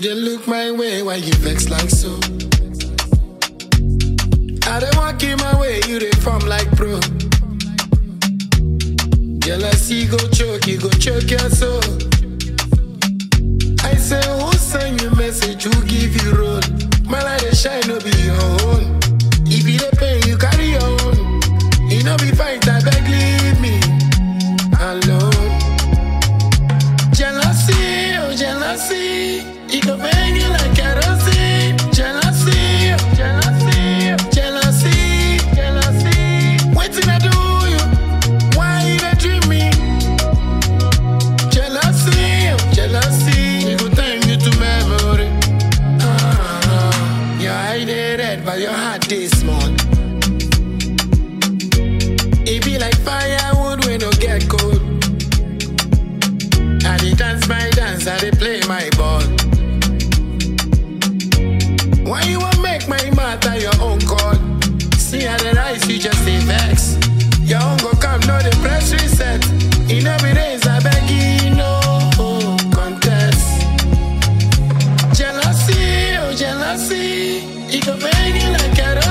dey look my way, why you vex like so? I dey walk in my way, you dey form like pro. Jealousy go choke, you go choke your soul. I say, who send you message? Who give you road? My light dey shine, no be your own. If you dey pain, you carry your own. You know be fight, I beg leave me alone. Jealousy, oh jealousy, it go burn you like kerosene. Jealousy, oh jealousy, oh jealousy, jealousy. Waiting I do you, why you dey dream me? Jealousy, oh jealousy, it go turn you to memory. Ah, your eye dey red, but your heart dey small. It be like firewood when no get cold. I dey dance my dance, I dey play my ball. Why you want make my matter your own call? See how the rise, you just say vex. Your own go come, no the press reset. In every days, I beg you, no contest. Jealousy, oh jealousy, it go make you like a